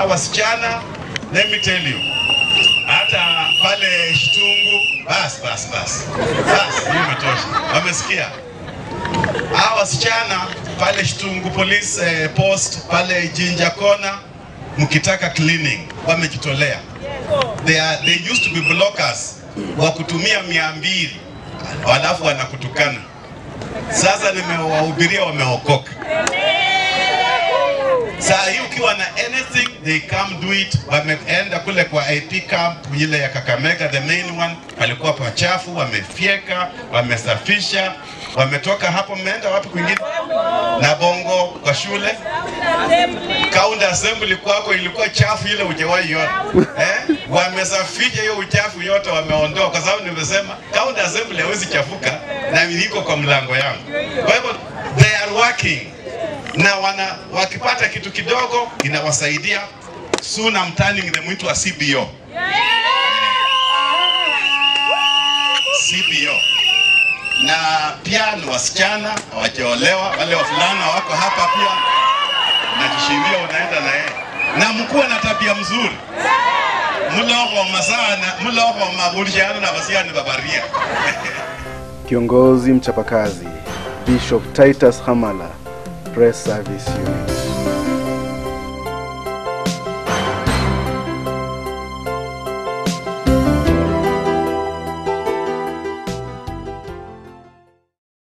Wasichana, let me tell you, hata pale Shtungu, bas bas bas bas, hiyo imetosha. Wamesikia hawa wasichana pale Shtungu police eh, post pale Jinja Kona, mkitaka cleaning, wamejitolea. They, are, they used to be blockers wa kutumia mia mbili halafu wanakutukana. Sasa nimewahubiria wameokoka. Saa hii ukiwa na anything they come do it. Wameenda kule kwa AP camp ile ya Kakamega, the main one, palikuwa pachafu, wamefyeka, wamesafisha, wametoka hapo. Mmeenda wapi kwingine? Na Bongo kwa shule County assembly kwako ilikuwa chafu ile hujawahi iona eh? Wamesafisha hiyo uchafu yote wameondoa, kwa sababu nimesema county assembly hawezi chafuka na iko kwa mlango yangu. Kwa hivyo they are working na wana wakipata kitu kidogo inawasaidia. Soon I'm turning them into a CBO. CBO na pia ni wasichana hawajaolewa, wale wavulana wako hapa pia, unajishindia unaenda na yeye, na mkuwe na tabia mzuri mloko sana mloko mabuliana na basiani babaria Kiongozi mchapakazi Bishop Titus Hamala, Press Service Unit.